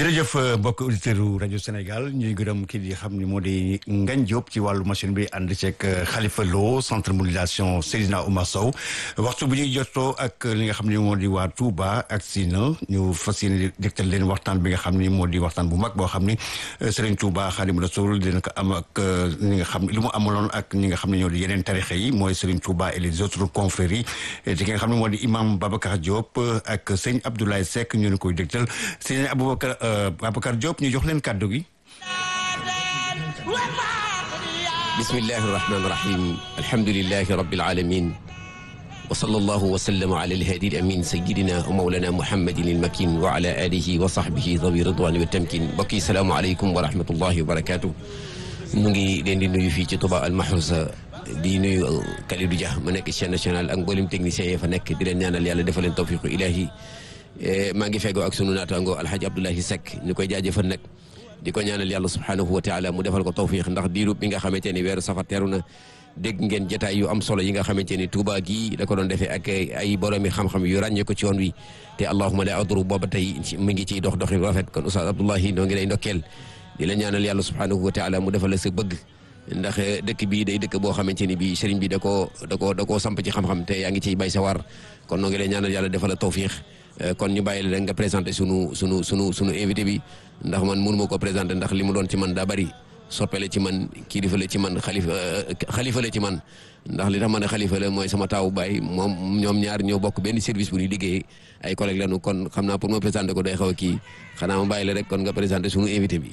jërëjëf mbokk auditeurs yu rajo Sénégal ñuy gërëm kii di xam ni moo di Ngagne Diop ci wàllu machine bi ànd ceeg Khalifa Lo centre modulation Seydina Oumar Sow waxtu bu ñuy jotoo ak li nga xam ni moo di waa Touba ak Sina ñu fas yéene dégtal leen waxtaan bi nga xam ni moo di waxtaan bu mag boo xam ni Serigne Touba Khadim Rassoul dina ko am ak ñi nga xam li mu amaloon ak ñi nga xam ne ñoo di yeneen tarixe yi mooy Serigne Touba et les autres confréries te ki nga xam ne moo di imam Babacar Diop ak sëñ Abdoulaye Seck ñu ne koy dégtal sëñ Aboubacar Babacar Diop ñu jox leen kàddu gi bismillahi irrahmani irrahim alhamdulilahi rabbil alamin wa sallallahu wa sallama ala alhadi alamin sayidina wa mawlana muhammadin almakin wa ala alihi wa sahbihi dawi ridwani wa tamkin mbokk yi salaamu aleykum wa rahmatullahi wa barakatuh mu ngi leen di nuyu fii ci Touba al Mahrousa di nuyu Kalidou Dia ma nekk chaîne nationale ak mboolem technicien yi fa nekk di leen ñaanal yàlla defal leen tawfiqu ilahi maa ngi feggoo ak sunu naataango alhaji Abdoulahi Seck ñu koy jaajëfal nag di ko ñaanal yàlla subhanahu wa taala mu defal ko tawfiq ndax diirub bi nga xamante ni weeru safar teeru na dégg ngeen jotaay yu am solo yi nga xamante ni Touba gii da ko doon defee ak ay boroomi xam-xam yu ràññee ko ci yoon wi te allahuma la adru booba tey mi ngi ciy dox doxi rafet kon Oustaz Abdoulahi noo ngi lay ndokkeel di la ñaanal yàlla subhanahu wa taala mu defal la sa bëgg ndax dëkk bii day dëkk boo xamante ni bii sëriñ bi da koo da koo da koo samp ci xam-xam te yaa ngi ciy bay sa war kon noo ngi lay ñaanal yàlla defal la tawfiq kon ñu bàyyi la rek nga présenté sunu sunu sunu sunu invité bi ndax man mënu ma ko présenté ndax li mu doon ci man daa bari soppele ci man kilifa la ci man xalifa xalifa la ci man ndax li tax ma ne xalifa la mooy sama taawu baay moom ñoom ñaar ñoo bokk benn service bu ñuy liggéey ay collègues lañu kon xam naa pour ma présenté ko day xaw a kii xanaa ma bàyyi la rek kon nga présenté sunu invité bi.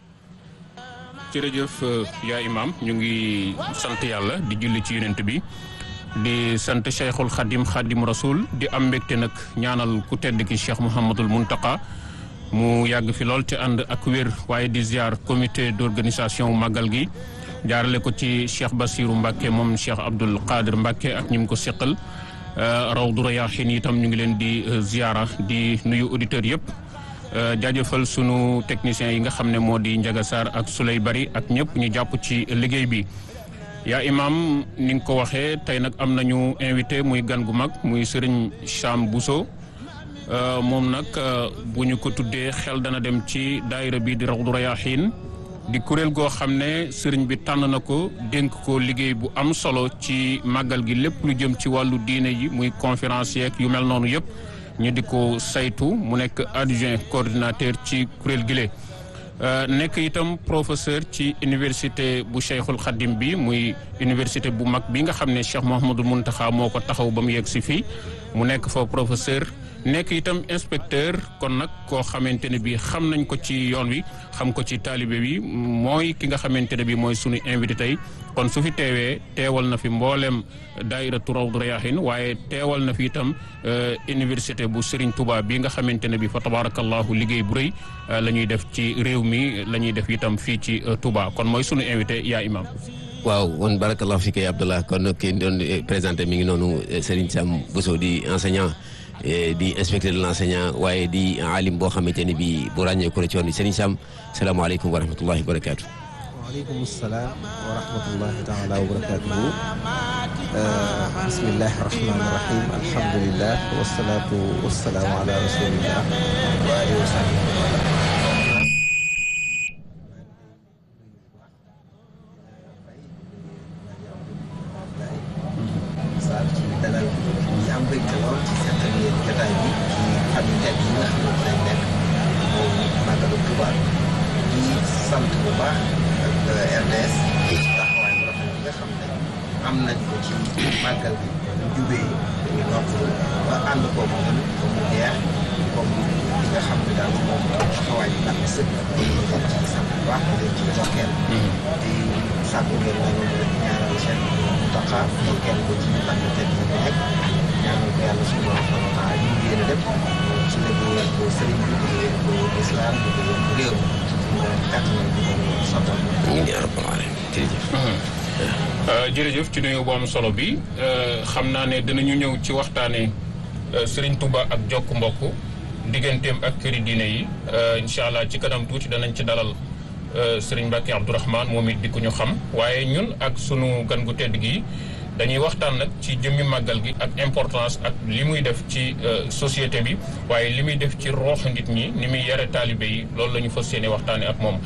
jërëjëf yaa imam ñu ngi sant yàlla di julli ci yonent bi di sant cheikhul xadim xadim rasoul di am mbégte nag ñaanal ku tedd ki cheikh mouhamadul muntaka mu yàgg fi lool te ànd ak wér waaye di ziar comité d'organisation màggal gi jaarale ko ci cheikh basiru mbàkke moom cheikh abdul qadir mbàkke ak ñi mu ko seqal rawdu rayaahin itam ñu ngi leen di ziara di nuyu auditeurs yëpp jaajëfal sunu techniciens yi nga xam ne moo di Njaga Sarr ak Souley Bari ak ñëpp ñu jàpp ci liggéey bi yaa imam ni nga ko waxee tey nag am nañu invité muy gan gu mag muy Serigne Cham Bousso moom nag bu ñu ko tuddee xel dana dem ci daayira bi di Rawdu Rayaahin di kuréel goo xam ne sëriñ bi tànn na ko dénk ko liggéey bu am solo ci màggal gi lépp lu jëm ci wàllu diine yi muy conférence yeeg yu mel noonu yëpp ñu di ko saytu mu nekk adjoint coordinateur ci kuréel gile nekk itam professeur ci université bu Cheikhul Khadim bi muy université bu mag bi nga xam ne Cheikh Mouhamadul Mountakha moo ko taxaw ba mu yegg si fii mu nekk fa professeur nekk itam inspecteur kon nag koo xamante ne bi xam nañ ko ci yoon wi xam ko ci taalibe bi mooy ki nga xamante ne bi mooy sunu invité tey kon su fi teewee teewal na fi mboolem daairatu Rawdu Rayaahin waaye teewal na fi itam université bu Serigne Touba bi nga xamante ne bi fa tabarakallahu liggéey bu rëy la ñuy def ci réew mi la ñuy def itam fii ci Touba kon mooy sunu invité yaa imam waaw kon barakallahu fi kay Abdallah kon ki doon présenté mi ngi noonu Serigne Sam Bousso di enseignant di inspecteur de l'enseignant waaye di alim boo xamante ne bi bu ràññee ko ci woon Serigne Sam salaamaaleykum wa rahmatullahi wa barakaatu. waaleykum salaam wa rahmatullahi taala wa barakatuhu bismillahi rahmani rahim alhamdulillah wasalaatu wasalaamu ala rasulillah wa alihi wa sahbihi sant bu baax ak RDS taxawaay bu rafet bi nga xam ne am nañ ko ci màggal bi bu jubee dañu nopp ba ànd ko ba mu jeex comme li nga xam ne daal moom taxawaay bi ak sëkk ñu leen ci sant bu baax di leen ci jokkeel di sàkku ngeen na loolu rek ñaanal seen taxa jokkeel ko ci ak tedd yi bi nekk ñaanal ko yàlla suñu borom subhanahu wa taala ñu yéene lépp ci liggéeyal ko sëriñ bi liggéeyal ko islam liggéeyal ko réew jërëjëf ci nuyu bu am solo bi xam naa ne dinañu ñëw ci waxtaane Serigne Touba ak jokk mbokk digganteem ak këri diine yi incha allah ci kanam tuuti danañ ci dalal Serigne Mbacke Abdourahmane moom it di ko ñu xam waaye ñun ak sunu gan gu tedd gi dañuy waxtaan nag ci jëmmi màggal gi ak importance ak li muy def ci société bi waaye li muy def ci roox nit ñi ni muy yare taalibe yi loolu la ñu fas yéene waxtaane ak moom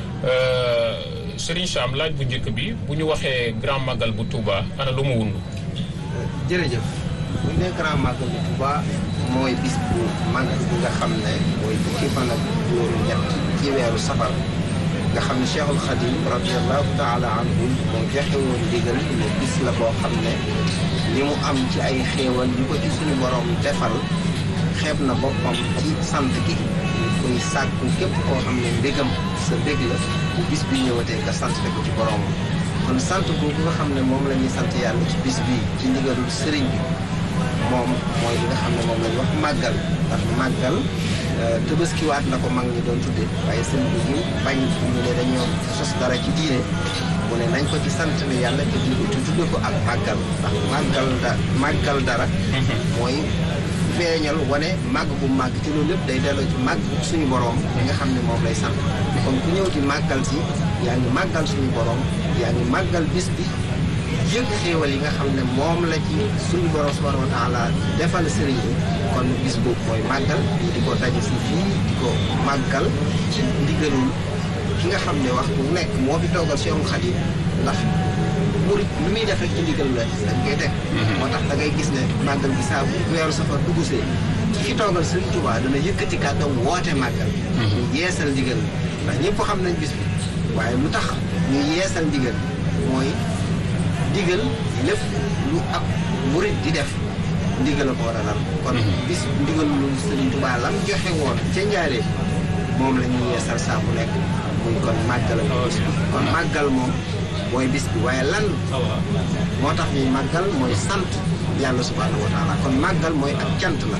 Serigne Cham laaj bu njëkk bi bu ñu waxee grand màggal bu Touba ana lu mu wundu jërëjëf bu ñu nee grand màggal bu Touba mooy bis bu màgg bi nga xam ne mooy fukki fan ak juróom ñett ci weeru safar nga xam ne Cheikhul Khadim radiallahu taala anhu moo joxe woon ndigal ne bis la boo xam ne li mu am ci ay xéewal yu ko ci suñu borom defal xeeb na boppam ci sant gi koy sàkku képp koo xam ne mbégam sa mbég la bu bis bi ñëwatee nga sant ko ci boromam kon sant boobu nga xam ne moom la ñuy sant yàlla ci bis bi ci ndigalul sëriñ bi moom mooy li nga xam ne moom la ñuy wax màggal ndax màggal tëbaskiwaat la ko mag ñi doon tudde waaye sëriñ bi ñu bañ ñu ne dañoo sos dara ci diine mu ne nañ ko ci sant ne yàlla te di te tudde ko ak màggal ndax màggal da màggal dara mooy feeñal wane màgg bu màgg ci loolu lépp day delloo ci màgg suñu borom li nga xam ne moom lay sant kon ku ñëw di màggal si yaa ngi màggal suñu borom yaa ngi màggal bis bi yëg xéewal yi nga xam ne moom la ci suñu borom subhanahu wa taala defal sëriñ bi kon bis boobu mooy màggal di ko daje si fii di ko màggal ci ndigalul ki nga xam ne waxtu bu nekk moo fi toogal Seexul Xadiim ndax murit lu muy def rek ci ndigal la dañ koy teg moo tax da ngay gis ne màggal gi saa bu weeru safar dugusee ki fi toogal Sëriñ Tuubaa dana yëkkati kàddam woote màggal ñu yeesal ndigal ndax ñëpp xam nañ bis bi waaye lu tax ñu yeesal ndigal mooy ndigal lépp lu ab murit di def ndigal la ko war a lal kon bis ndigal lu Sëriñ Tuubaa lam joxe woon ca njaaree moom la ñuy yeesal saa bu nekk muy kon màggal ak bis bi kon màggal moom mooy bis bi waaye lan moo tax ñuy màggal mooy sant yàlla subhaanahu wa taala kon màggal mooy ak cant la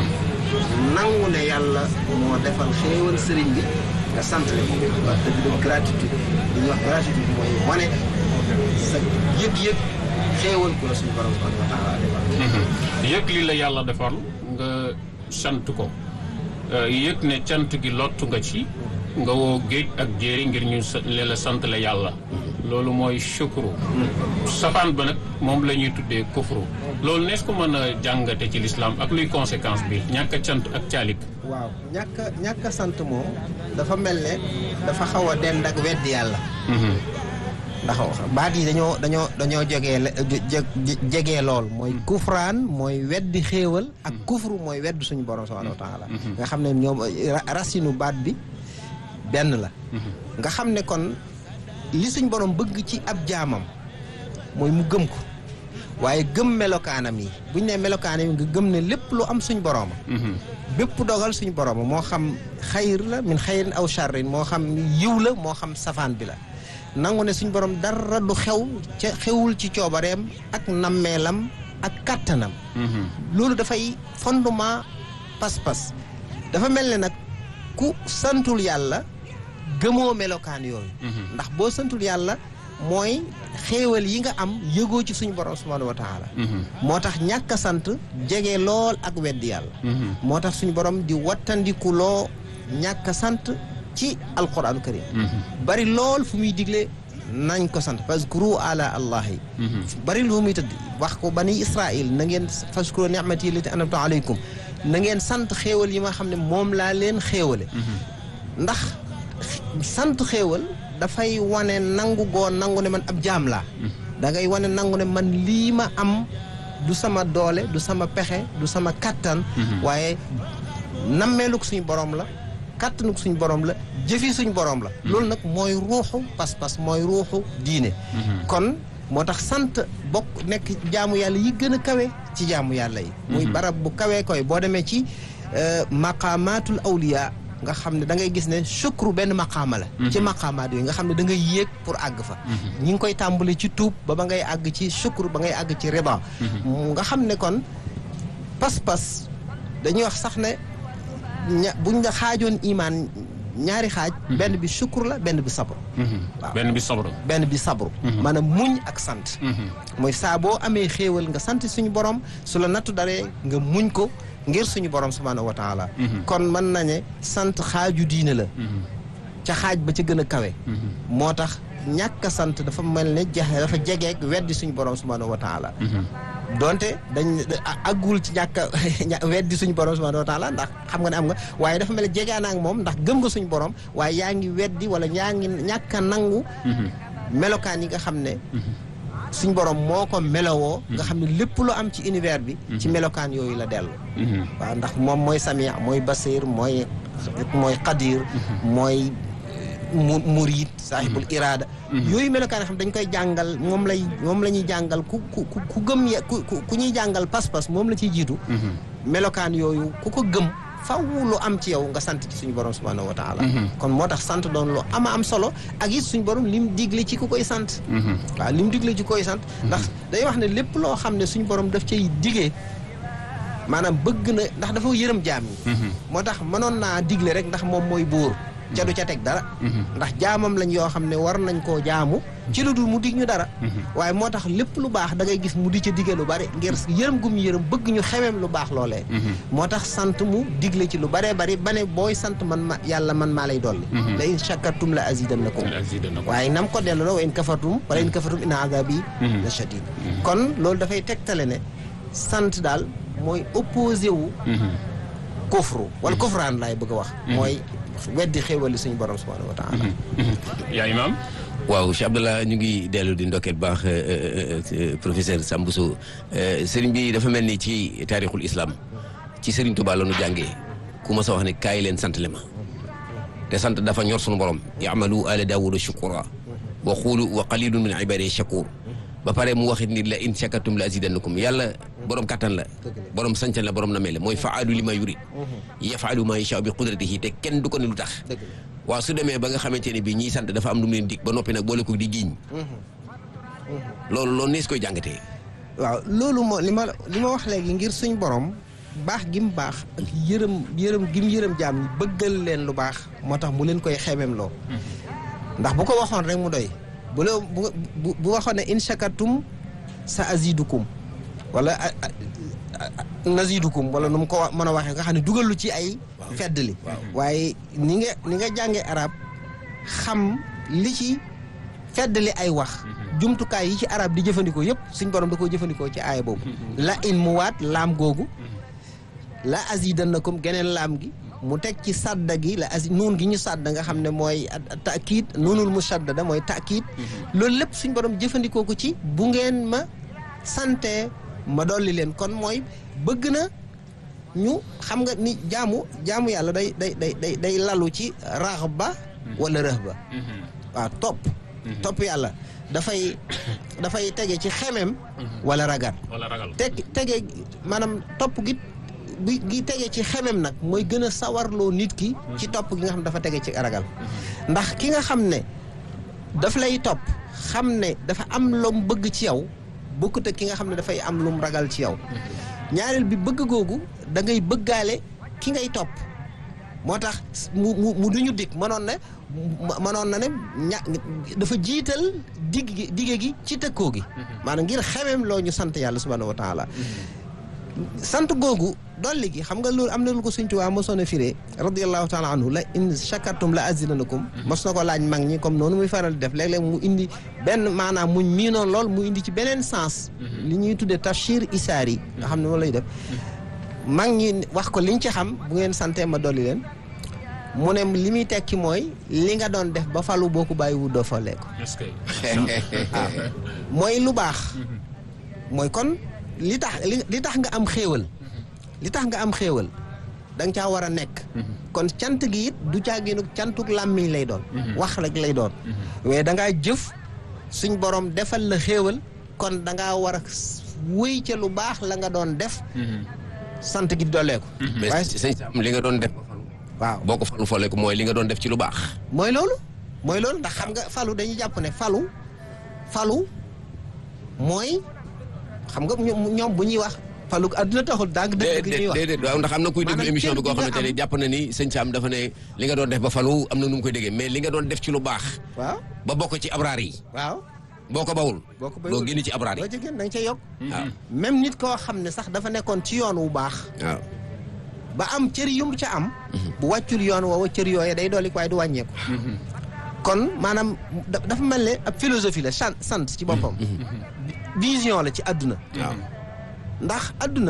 nangu ne yàlla moo defal xéewal sëriñ bi nga sant le ko wax dëgg dëgg gratitude li ñuy wax gratitude mooy wane sa yëg-yëg xéewal ku la suñu borom subhaanahu wa taala defal yëg li la yàlla defal nga sant ko yëg ne cant gi lottu nga ci nga woo géej ak jéeri ngir ñu leen la sant la yàlla loolu mooy shukru safaan ba nag moom la ñuy tuddee kufru loolu nees ko mën a jàngate ci lislaam ak luy conséquence bi ñàkk a cant ak caalik waaw ñàkk a ñàkk a sant moom dafa mel ne dafa xaw a dend ak weddi yàlla ndax baat yi dañoo dañoo dañoo jegee jegee lool mooy kufraan mooy weddi xéewal ak kufru mooy weddi suñu borom subhanahu wa taala nga xam ne ñoom racinu baat bi benn la nga xam ne kon li suñ borom bëgg ci ab jaamam mooy mu gëm ko waaye gëm melokaanam yi buñ ne melokaanam yi nga gëm ne lépp lu am suñ borooma bépp dogal suñ borooma moo xam xayr la min xayrin aw charrin moo xam yiw la moo xam safaan bi la nangu ne suñ borom dara du xew ca xewul ci coobareem ak nammeelam ak kàttanam loolu dafay fondement pas-pas dafa mel ne nag ku santul yàlla gëmoo melokaan yooyu ndax boo santul yàlla mooy xéewal yi nga am yëgoo ci suñu borom subhanahu wa taala moo tax ñàkk a sant jege lool ak weddi yàlla moo tax suñu borom di wattandiku loo ñàkk a sant ci alquranu karim bari lool fu muy digle nañ ko sant fazkuru ala allahi bari lu muy tëdd wax ko bani israil na ngeen fazkuru ni'mati lati anamtu alaykum na ngeen sant xéewal yi ma xam ne moom laa leen xéewale ndax sant xéewal dafay wane nangu goo nangu ne man ab jaam laa da ngay wane nangu ne man lii ma am du sama doole du sama pexe du sama kattan waaye nammeeluk suñu borom la kattanuk suñu borom la jëfi suñu borom la loolu nag mooy ruuxu pas-pas mooy ruuxu diine kon moo tax sant bokk nekk jaamu yàlla yi gën a kawe ci jaamu yàlla yi muy barab bu kawee koy boo demee ci maqamatul awliya nga xam ne da ngay gis ne sukru benn maqaama la ci maqaamaat yooyu nga xam ne da ngay yéeg pour àgg fa ñi ngi koy tàmbali ci tuub ba ba ngay àgg ci sukru ba ngay àgg ci rida nga xam ne kon pas-pas dañuy wax sax ne ña buñ la xaajoon imaan ñaari xaaj benn bi sukru la benn bi sabru waaw benn bi sabru benn bi sabru maanaam muñ ak sant mooy saa boo amee xéewal nga sant suñu borom su la nattu daree nga muñ ko ngir suñu borom subhaanahu wa taala kon mën nañe sant xaaju diine la ca xaaj ba ca gën a kawe moo tax ñàkk a sant dafa mel ne jaxe dafa jegeek weddi suñu borom subhanahu wa taala donte dañ aggul ci ñàkk a weddi suñu borom subhanahu wa taala ndax xam nga ne am nga waaye dafa mel ne jegaan ak moom ndax gëm nga suñu borom waaye yaa ngi weddi wala yaa ngi ñàkk a nangu melokaan yi nga xam ne suñ borom moo ko melowoo nga xam ne lépp lu am ci univers bi ci melokaan yooyu la dellu waaw ndax moom mooy samia mooy basir mooy mooy qadir mooy mu murid saahibul iraada yooyu melokaan yoo xam dañ koy jàngal moom lay moom la ñuy jàngal ku ku ku gëm ye ku ku ñuy jàngal pas-pas moom la ciy jiitu melokaan yooyu ku ko gëm faw lu am ci yow nga sant ci suñu borom subhanahu wa taala kon moo tax sant doon lu ama am solo ak it suñu borom lim digle ci ku koy sant waaw lim digle ci koy sant ndax day wax ne lépp loo xam ne suñu borom daf cay digee maanaam bëgg na ndax dafa yërëm jaam yi moo tax mënoon naa digle rek ndax moom mooy buur ca du ca teg dara ndax jaamam lañ yoo xam ne war nañ koo jaamu ci lu dul mu dig ñu dara waaye moo tax lépp lu baax da ngay gis mu di ca digge lu bari ngir yërëm gum yërëm bëgg ñu xemeem lu baax loolee moo tax sant mu digle ci lu baree bari ba ne booy sant man ma yàlla man maa lay dolli la in shakartum la azidannakum waaye nam ko dellu la wa in kafartum wala in kafartum inna azabi la shadid kon loolu dafay tegtale ne sant daal mooy opposé wu kufru wala kufraan laay bëgg a wax mooy weddi xéewali suñu borom subhanahu wa taala yaa imaam waaw Cheikh Abdallah ñu ngi dellu di ndokkeel baax professeur Sambousso sëriñ bi dafa mel ni ci taarixul islam ci sëriñ Touba la nu jàngee ku ma sa wax ne kaay leen sant le ma te sant dafa ñor suñu borom yamalu ala daawuda shukura wa xuulu wa qalilun min ibadi shakur ba pare mu waxit ni la in shakartum la azidannakum yàlla borom kattan la borom sancan la borom na mel mooy faalu li ma yurid yafalu ma yasha bi qudratihi te kenn du ko ne lu tax waaw su demee ba nga xamante ne bii ñiy sant dafa am lu mu leen dig ba noppi nag boole ko di giiñ loolu loolu nees koy jàngatee waaw loolu moo li ma li ma wax léegi ngir suñ borom baax gi mu baax ak yërëm yërëm gi mu yërëm jaam ñi bëggal leen lu baax moo tax mu leen koy xemeem loo ndax bu ko waxoon rek mu doy bu la bu bu waxoon ne in shakartum sa azidukum wala nazidukum wala nu mu ko mën a waxee nga xam ne dugalu ci ay fedd li waaye ni nga ni nga jàngee arab xam li ci fedd li ay wax jumtukaay yi ci arab di jëfandikoo yëpp suñ borom da koo jëfandikoo ci aaya boobu la in mu waat laam googu la azidannakum geneen laam gi mu teg ci sadda gi la asi nuun gi ñu sadda nga xam ne mooy takiid nuunul musaddada mooy takiid loolu lépp suñ borom jëfandikoo ko ci bu ngeen ma sante ma dolli leen kon mooy bëgg na ñu xam nga ni jaamu jaamu yàlla day day day day day lalu ci raxba wala rëhba waaw topp topp yàlla dafay dafay tege ci xemem wala ragal wala ragal teg tege maanaam topp gi bi gi tege ci xemem nag mooy gën a sawarloo nit ki ci topp gi nga xam ne dafa tege ci ragal ndax ki nga xam ne daf lay topp xam ne dafa am lom bëgg ci yow bokkut ak ki nga xam ne dafay am lum ragal ci yow ñaareel bi bëgg googu da ngay bëggaale ki ngay topp moo tax mu mu mu duñu dig mënoon na mënoon na ne ña dafa jiital digg gi digge gi ci tëkkoo gi maanaam ngir xemem loo ñu sant yàlla subhanahu wa taala sant googu dolli gi xam nga loolu am na lu ko Sëñ Tuubaa mosoon a firee radiallahu taala anhu la in shakartum la azinanakum mos na ko laaj mag ñi comme noonu muy faral di def léeg-léeg mu indi benn maanaam muñ miinoon lool mu indi ci beneen sens li ñuy tuddee tafsir isaar yi nga xam ne moom lay def mag ñi wax ko liñ ci xam bu ngeen santee ma dolli leen mu ne li muy tekki mooy li nga doon def ba falu boo ko bàyyi wu doo falee ko mooy lu baax mooy kon li tax li tax nga am xéewal li tax nga am xéewal da nga caa war a nekk kon cant gi it du caaginu cantuk làmmiñ lay doon wax rek lay doon mais da ngaa jëf suñ borom defal la xéewal kon da ngaa war a wéy ca lu baax la nga doon def sant gi doolee ko mais sëñ Sam li nga doon def waaw boo ko falu folee ko mooy li nga doon def ci lu baax mooy loolu mooy loolu ndax xam nga falu dañuy jàpp ne falu falu mooy xam nga ñoom bu ñuy wax falu adduna taxul dàgg dëgg ñuy wax déedéet waaw ndax am na kuy déglu émission bi koo xamante ne jàpp na ni sëñ Sam dafa ne li nga doon def ba falu am na nu mu koy déggee mais li nga doon def ci lu baax waaw ba bokk ci abraar yi waaw boo ko bawul boo ko doo génn ci abraar yi boo ci génn da nga cay yokk waaw même nit koo xam ne sax dafa nekkoon ci yoon wu baax waaw ba am cër yum ca am bu wàccul yoon woowa cër yooye day dolli ko waaye du wàññeeku kon maanaam da- dafa mel ne ab philosophie la sant sant ci boppam vision la ci àdduna waaw ndax àdduna